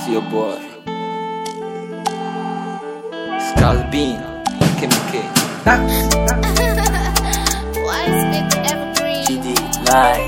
It's your boy. Scalbin, KMK. Why is it evergreen? GD Light.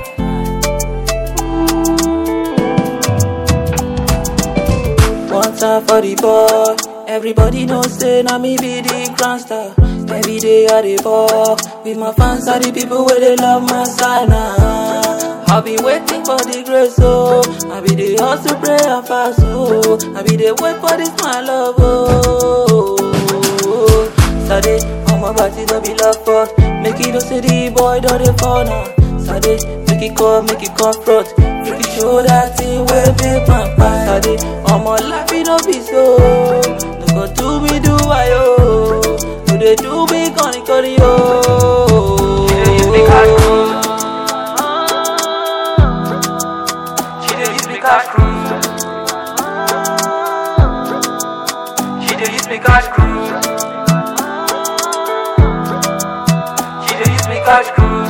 One time for the boy. Everybody know say na me be the grand star. Every day I dey ball with my fans are the people where they love my sign now. I be waiting for the grace, oh. I be the hustle, pray and fast, oh. I be the wait for this my love, oh. Sade, all my body don't be love for. Make it no say the boy don't dey fall now. Sade, make it come, make it confront. Make it show that thing where big man pass. Sade, all my life it no be so. No go do me do I oh. No they do me corny corny oh. She dey use me cash cruise. She dey use me cash cruise. She dey use me cash cruise.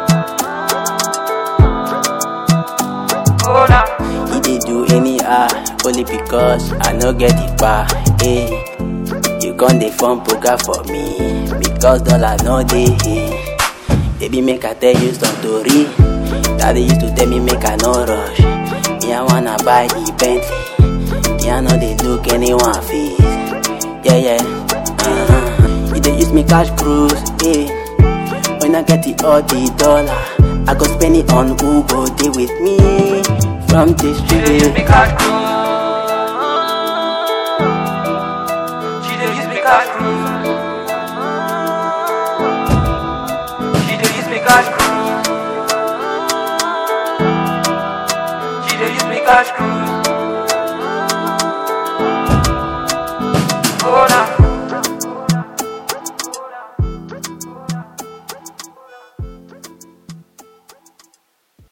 Oh nah. He dey do anyhow only because I no get the bar. Hey, you gon' dey form poker for me because dollar no dey. Hey. Baby make I tell you some story. Daddy used to tell me make I no rush. Me I wanna buy the Bentley. Me I no dey look anyone face. Yeah yeah. Uh-huh. You dey use me cash cruise. Hey. When I get the all the dollar, I go spend it on who go dey with me from the street. use me cash cruise. She dey use me cash cruise. She dey use me cash cruise. She dey use me cash cruise.